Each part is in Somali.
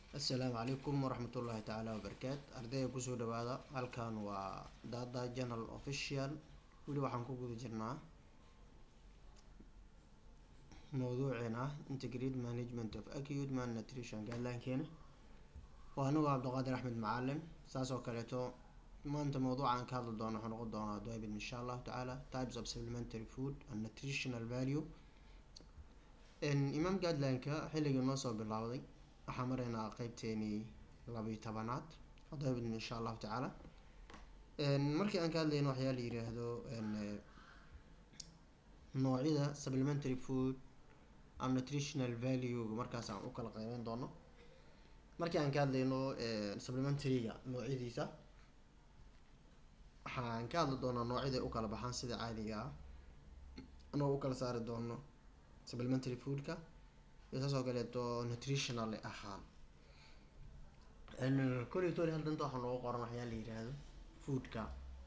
assalaamu calaykum waraxmatullaahi tacaala wabarakaat ardayga kusoo dhawaada halkan waa dada journal official weli waxaan ku guda jirnaa mawduuceena integrate management of acute malnutrition guideline-keena waa anigoo cabdiqaadir axmed macalin saas oo kaleeto maanta mawduucan ka hadli doono wuxuu noqon doonaa doibid insha allahu tacaala types of supplementary food and nutritional value imaam guideline-ka xilligii noo soo bilaawday waxaa maraynaa qeybteenii labiyo tobanaad doibid insha allahu tacaala markii aan ka hadlayno waxyaa la yiraahdo noocyada supplementary food and nutritional value markaas aan u kala qeybeyn doono markii aan ka hadlayno supplementaryga noocyadiisa waxaan ka hadli doonaa noocyada u kala baxaan sida caadiga ah anoo u kala saari doono supplementary foodka iyo saas oo kaleeto nutritional ahaan koley tori hal danta waxaa noogu qoran waxyaa la yiraahdo foodka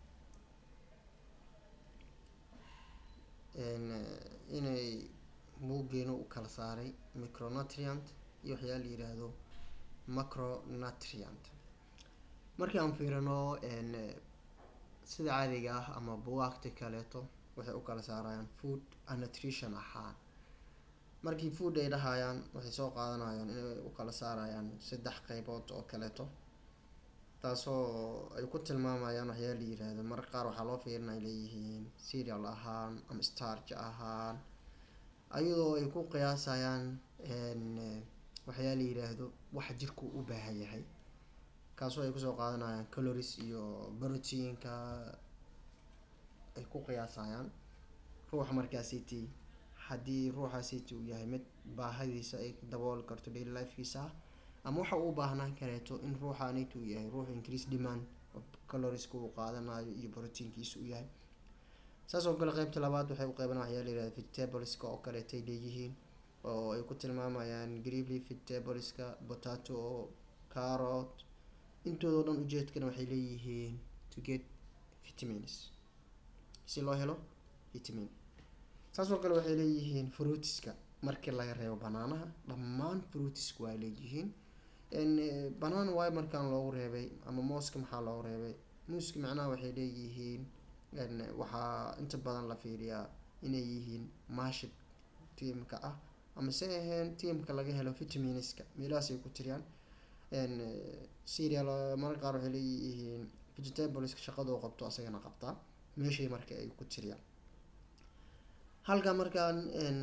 inay buuggeena u kala saaray micronutrient iyo waxyaa la yiraahdo macronutrient markii aan fiirino sida caadiga ah ama buwaagta kaleeto waxay u kala saarayaan food and nutrition ahaan markii food ay dhahayaan waxay soo qaadanayaan inay u kala saarayaan saddex qeybood oo kaleeto taasoo ay ku tilmaamayaan waxyaa la yiraahdo marka qaar waxaa loo fiirin ay leeyihiin serial ahaan ama starch ahaan ayadoo ay ku qiyaasayaan waxyaa la yiraahdo waxa jirku u baahan yahay kaasoo ay kusoo qaadanayaan calories iyo proteinka ay ku qiyaasayaan ruuxa markaasiti haddii ruuxaasiti uu yahay mid baahadiisa ay dabooli karto daily lifekiisa ama waxa uu baahnaan kareeto in ruuxaanit uu yahay ruux increase demand calorieska uu qaadanayo iyo proteinkiisa uu yahay saas oo kale qeybta labaad waxay u qeyban waxyaa la yirahda vegetables-ka oo kaleeto ay leeyihiin oo ay ku tilmaamayaan greely vegetables-ka potato carrot intoodao dhan ujeedkana waxay leeyihiin to get vitamins si loo helo vitamin saas oo kale waxay leeyihiin fruitiska markii laga reebo banaanaha dhammaan fruitiska waa leeyihiin banaan waay markaan loogu reebay ama mooska maxaa loogu reebay muuska macnaha waxay leeyihiin waxaa inta badan la fiiriyaa inay yihiin maashid tiamka ah ama se aheen tiamka laga helo vitaminska meelahaasay ku tiriyaan serial mararka qaar waxay leeyihiin vegetables shaqadoo qabto asagana qabtaa meeshay marka ay ku tiriyaan halka markaan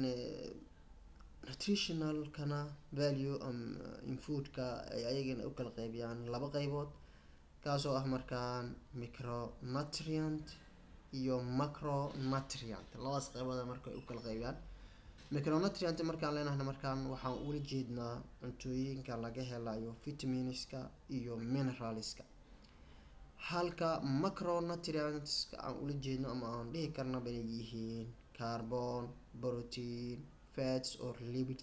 nutritionalkana value in foodka ay ayagana u kala qeybiyaan laba qeybood kaasoo ah markaan micronutrient iyo macronutrient labadaas qeybooda marka ay u kala qeybiyaan micronutrient markaan leenahna markaan waxaan ula jeednaa cuntooyinka laga helayo vitaminska iyo mineralska halka macronutrientska aan ula jeedno ama aan dhihi karnaba inay yihiin carbon protein fats or lipids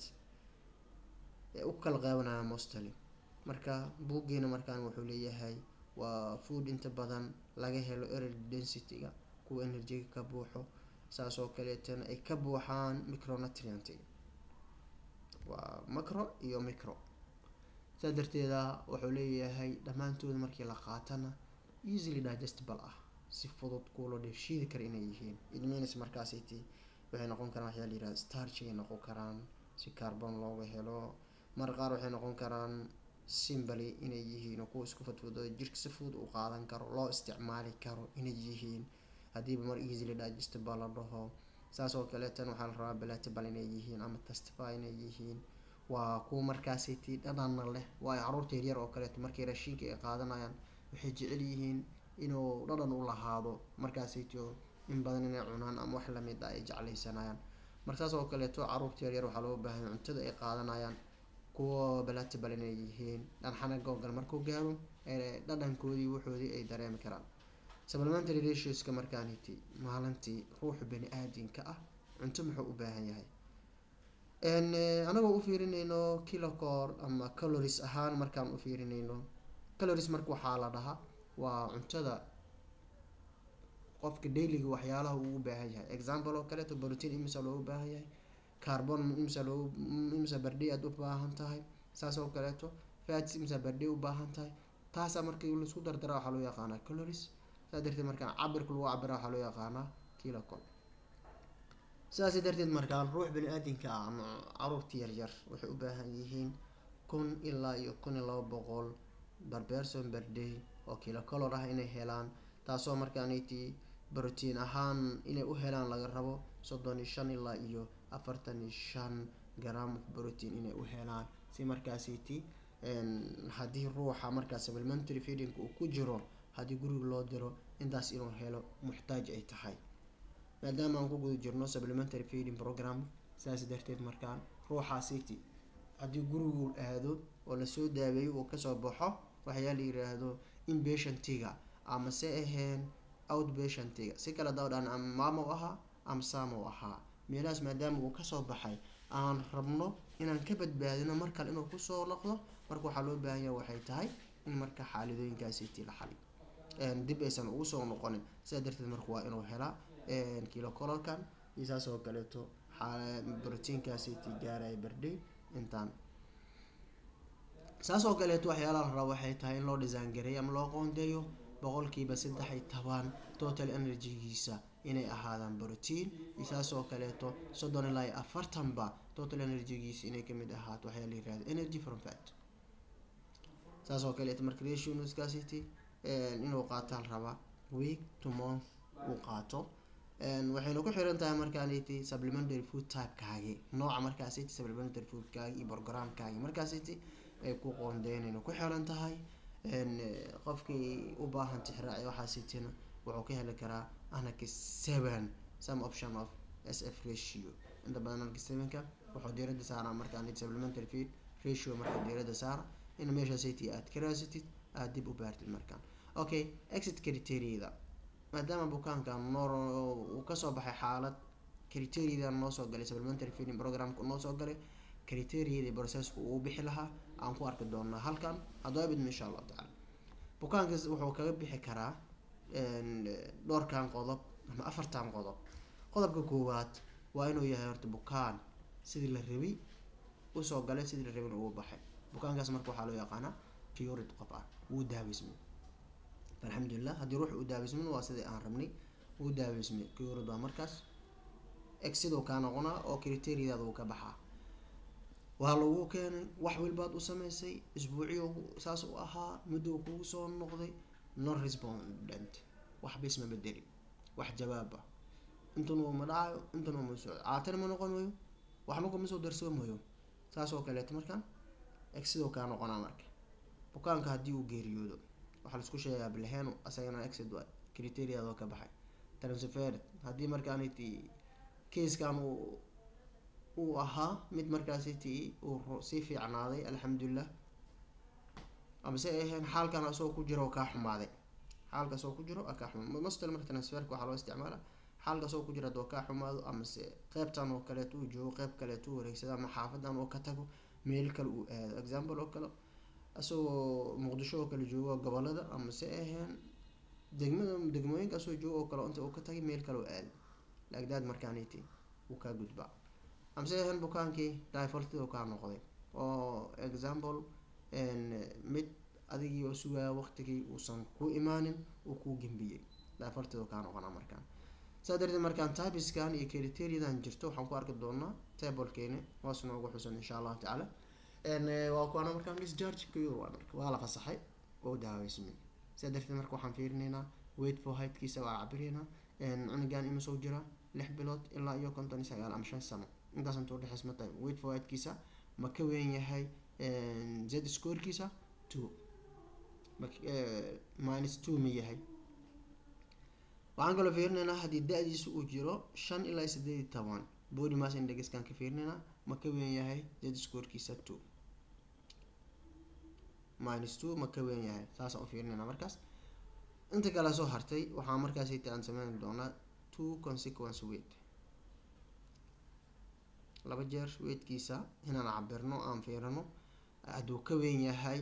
ee u kala qeybanaya mostly marka buuggeena markaan wuxuu leeyahay waa food inta badan laga helo energy density-ga kuwa enerjiga ka buuxo saas oo kaleetana ay ka buuxaan micronutrientiga waa macro iyo micro saa darteeda wuxuu leeyahay dhammaantooda markii la qaatana easily digestible ah si fudud kuuloo dheefshiidi kara inay yihiin idmins markaasiti waxay noqon karaan waxyaa la yirahda starchigay noqon karaan si carbon looga helo mar qaar waxay noqon karaan simbly inay yihiin oo kuwa isku fudfudo jirka si fudud u qaadan karo loo isticmaali karo inay yihiin haddiiba mar easily digestible la dhaho saas oo kaleetan waxaa la rabaa belatable inay yihiin ama testify inay yihiin waa kuwa markaasiti dhadhanna leh waayo caruurta yaryar oo kaleeto markay raashinka ay qaadanayaan waxay jecel yihiin inuu dhadhan u lahaado markaasito in badan inay cunaan ama wax lamid ah ay jeclaysanayaan marka saas oo kaleeto caruurta yaryar waxaa loo baahanya cuntada ay qaadanayaan kuwa belatable inay yihiin dhanxanaga oo gal markuu gaaro dhadhankoodii wuxoodii ay dareemi karaan supplementary ratioska markaaniti maalintii ruuxa bani aadinka ah cunto muxuu u baahan yahay anagoo u fiirinayno kilocor ama calories ahaan markaan u fiirinayno calories marka waxaa la dhahaa waa cuntada qofka dailyga waxyaalaha uu u baahan yahay example oo kaleeto protein imisa loogu baahan yahay carbon imisa loogu imisa bardhay aad u baahan tahay saas oo kaleeto fats imsa bardhay u baahan tahay taasaa markii laisku dardara waxaa loo yaqaanaa calories saa darteed markaan cabirka lagu cabira waxaa loo yaqaanaa kilocol sidaas darteed markaan ruux bani aadinka ah ama caruurta yaryar waxay u baahan yihiin kun ilaa iyo kun iyo laba boqol barberson berday oo kilocolor ah inay helaan taasoo markaaniti brotiin ahaan inay u helaan laga rabo soddon iyo shan ilaa iyo afartan iyo shan gram of protein inay u helaan si markaasiti haddii ruuxa markaas supplementary feeding uu ku jiro haddii guriga loo diro intaas inuu helo muxtaaj ay tahay maadaama aan ku guda jirno supplementary feeding program sidaas darteed markaan ruuxa city haddii gurigu aado oo lasoo daaweeyo uu kasoo baxo waxyaa la yiraahdo inpatientiga ama se aheen outpatientiga si kale dawdhaan ama maamo ahaa ama saamo ahaa meelahaas maadaama uu kasoo baxay aan rabno inaan ka badbaadino mar kale inuu kusoo noqdo marka waxaa loo baahanya waxay tahay in marka xaaladooyinkaasiti la xali dib aysan ugu soo noqonin sidaa darteed marka waa inuu helaa kilocolorkan iyo saas oo kaleeto brotiinkaasiti gaaraya bardhay intaan saas oo kaleeto waxyaalaha la raba waxay tahay in loo design gareeyo ama loo qoondeeyo boqolkiiba saddex iyo toban total energygiisa inay ahaadaan brotiin iyo saas oo kaleeto soddon ilaa iyo afartanba total energygiisa inay kamid ahaato waxyaa la yirahda energy from fat saas oo kaleeto marka rationskacity inuu qaataan rabaa week to month uu qaato waxayna ku xiran tahay markaaniti supplementary food typekaagi nooca markaasiti supplementary foodkaagi iyo programkaagi markaasiti ay ku qoondeynayna ku xiran tahay qofkii u baahan tixraaci waxaasitina wuxuu ka heli karaa anaki seven some option of s f ratio inta badan anaki sevenka wuxuu diirada saaraa markaaniti supplementary feed ratio marka diirada saara in meeshaasiti aad ka raasatid aada dib u baartid markaan okay exit criteriada maadaama bukaanka noo uu kasoo baxay xaalad criteriadan noo soo galay supplementary feeding programka noo soo galay criteriada processka uu bixi lahaa aan ku arki doonaa halkan haddaba bidma insha allahu tacala bukaankas wuxuu kaga bixi karaa dhowrkan qodob ama afartan qodob qodobka koowaad waa inuu yahay horta bukaan sidii la rabay usoo galay sidii la rabin ugu baxay bukaankaas marka waxaa loo yaqaanaa curid qof ah wuu daaweysmay alxamdulilah haddii ruux uu daaweysmin waa sidii aan rabnay wuu daaweysmay curid waa markaas exiduu kaa noqonaa oo criteriadaada uu ka baxaa waa lagu keenay wax walbaad u sameysay isbuuciyo saas u ahaa muddou kugu soo noqday non respondent waxba isma bedeli wax jawaaba intan uu ma dhacayo intan uu ma socdo caatana ma noqon wayo waxba kuma soo darsoomayo saas oo kaleeto markaan exidoo kaa noqonaa marka bukaanka haddii uu geeriyoodo waxaa laisku sheegaa bilheno asagana exid waay criteriadoo ka baxay transfered haddii markaaniti kaiskan uu uu ahaa mid markaasiti uu sii fiicnaaday alxamdulilah amase ay ahayn xaalkan asagoo ku jiro oo kaa xumaaday xaalka asagoo ku jiro aa kaa xumaado mastal marka transferka waxaa loo isticmaala xaalka asagoo ku jiro haddoo kaa xumaado amase qeybtan oo kaleeto uu joogo qeyb kaleeto u wareegsado ama xaafadan oo ka tago meel kale uu aado example oo kale asagoo muqdisho oo kale joogo gobolada amase ay ahayn degmada degmooyinka asagoo joogo oo kale inta uu ka tagay meel kale u aado lagdaad markaaniti uu kaa gudbaa amse ahayn bukaankii difoltid oo kaa noqday oo example mid adigii oo sugaya waqtigii uusan ku imaanin uu kuu gembiyey difoltid oo kaa noqonaa markaan saa darteed markaan tabiskan iyo criteriadan jirto waxaan ku arki doonaa tablekeeni hoos noogu xusan insha allahu tacaala waa kuwaana markaan discharge kuyur waa marka waa la fasaxay oo daaweysmay saa darteed marka waxaan fiirinaynaa wait for heightkiisa waa cabiraynaa cunugan imasoo jira lix bilood ilaa iyo konton iyo sagaal ama shan sano intaas inta udhexeys ma tahay wait for heightkiisa ma ka weyn yahay z scorekiisa two minus two ma yahay waxaan kaloo fiirinaynaa haddii da-diisa uu jiro shan ilaa sideed iyo toban body mass indexkan ka fiirinaynaa ma ka weyn yahay z scorekiisa two minus two ma ka weyn yahay saasaan u fiirinaynaa markaas inta kale soo hartay waxaa markaas aan sameyn doonaa two consequence weight laba jeer weydkiisa inaan cabirno aan fiirino hadduu ka weyn yahay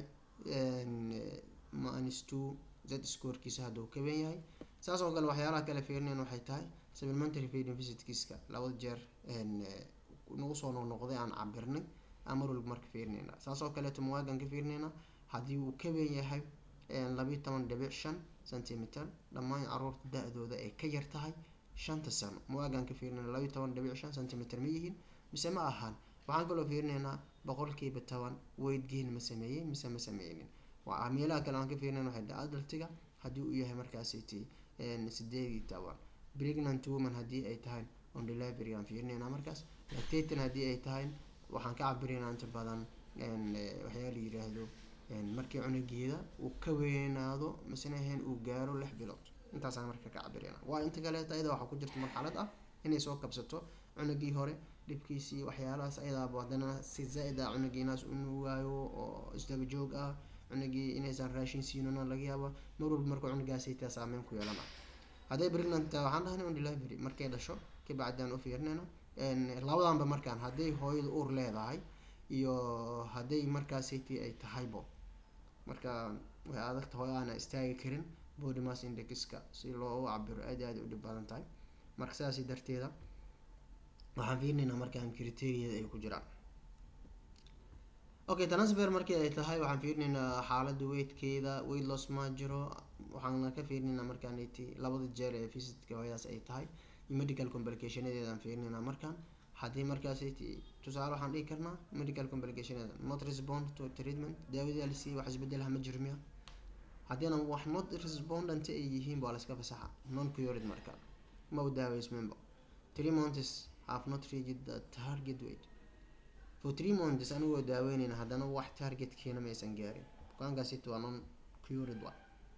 minus two z scorekiisa hadduu ka weyn yahay saas oo kale waxyaalaha kale fiirinayn waxay tahay supplementary feeding visitkiiska labada jeer nagu soo noqnoqday aan cabirnay aan mar walba marka fiirinayna saas oo kaleeto muwaagan ka fiirinayna haddii uu ka weyn yahay labiyo toban dhibic shan centimeter dhammaan caruurta da-dooda ay ka yar tahay shanta sano muwaagan ka fiirinayna labiyo toban dhibic shan centimeter ma yihiin mise ma ahaan waxaan kaloo fiirinaynaa boqolkiiba toban weight gain ma sameeyey mise ma sameynin waa meelaha kale aan ka fiirinayna waxay dhahay adultiga haddii uu yahay markaasiti sideed iyo toban pregnant woman haddii ay tahay on delivery aan fiirinaynaa markaas lactating haddii ay tahay waxaan ka cabiraynaa inta badan waxyaa la yiraahdo markii cunugeeda uu ka weynaado misena ahayn uu gaaro lix bilood intaasaan marka ka cabirayna waa inta kaleeta ayada waxaa ku jirta marxalad ah inay soo kabsato cunugii hore dhibkiisii waxyaalahaas ayadaaba haddana si zaa-id ah cunugiinaas u nuugaayo oo isdaba joog ah cunugii inaysan raashin siinona laga yaaba mar walba marka cunugaasaytaa saameyn ku yeelana hadday pregnant waxaan dhahnay on delivery markay dhasho kabacdaan u fiirinayna labadanba markaan hadday hooyada uur leedahay iyo hadday markaasaytii ay tahaybo marka way adagta hooyo aana istaagi karin body mass indexka si loo cabiro aad aad u dhib badan tahay marka sidaas darteeda waxaan fiirinaynaa markaan criteria ay ku jiraan okay transfer markii ay tahay waxaan fiirinaynaa xaalada weightkeeda weight loss ma jiro waxaana ka fiirinaynaa markaan labada jeer ee visitka hooyadaas ay tahay iyo medical complicationadeeda aan fiirinaynaa markaan haddii markaas tusaale waxaan dhihi karnaa medical complicationada not respond to treatment daawadii la siiyey wax isbedelaha ma jiro miya haddiina wax not respondent ay yihiin baa la iska fasaxa non cured marka ma u daaweysmenba three months have not reached the target weight for three months anigoo daaweynayna haddana wax targetkiina maysan gaarin bukaankaasiti waa non cured wa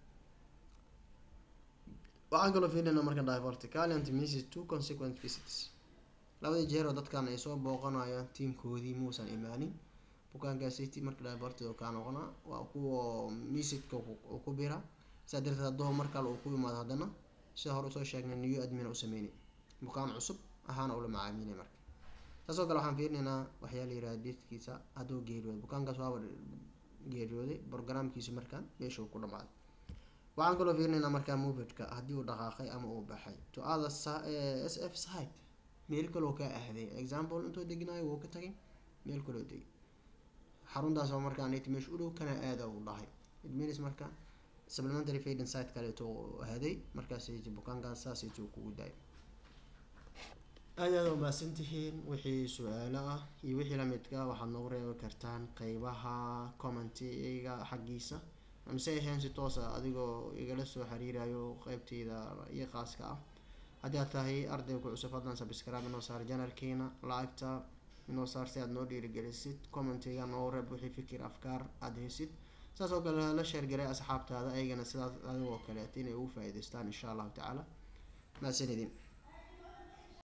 waxaan kaloo fiirinaa marka diverticaliant misses two consequent visits labadii jeer oo dadkan ay soo booqanayaan tiimkoodii muusan imaanin bukaankaasiti marka divertid kaa noqonaa waa kuwa misidka uu ku bira saa darteed haddoo mar kale uu ku imaado haddana sida hore usoo sheegnay new admin u sameynay bukaan cusub ahaana ula macaamilay marka saasoo kale waxaan fiirinaynaa waxyaa la yiraha deedkiisa hadduu geeriyooday bukaankaas waaba geeriyooday programkiisu markaan meeshuu ku dhamaaday waxaan kaloo fiirinaynaa markaa movedka haddii uu dhaqaaqay ama uu baxay to other s f side meel kaloo kaa ahday example intuu degnayo wuu ka tagay meel kaloo degay xaruntaas oo markaa nit meesha u dhow kana aada uu dhahay it means marka supplementary feeding site kaleeto ahaday markaas bukaankaas saasayt kugu daay aad aada umaasan tihiin wixii su-aalo ah iyo wixii lamidka waxaad noogu reebi kartaan qeybaha commentiga xaggiisa mise ahayn si toosa adigoo igala soo xiriirayo qeybteyda iyo qaaska ah haddii aad tahay arday ku cusub fadlan subscribe inoo saar janalkeena lacagta inoo saar si aad noo dhiirigelisid commentiga noo reeb wixii fikir afkaar aada heysid saas oo kale la sheergaray asxaabtaada ayagana sidaas adigoo kaleeta inay ugu faa-iideystaan insha allahu tacaala mahadsanidin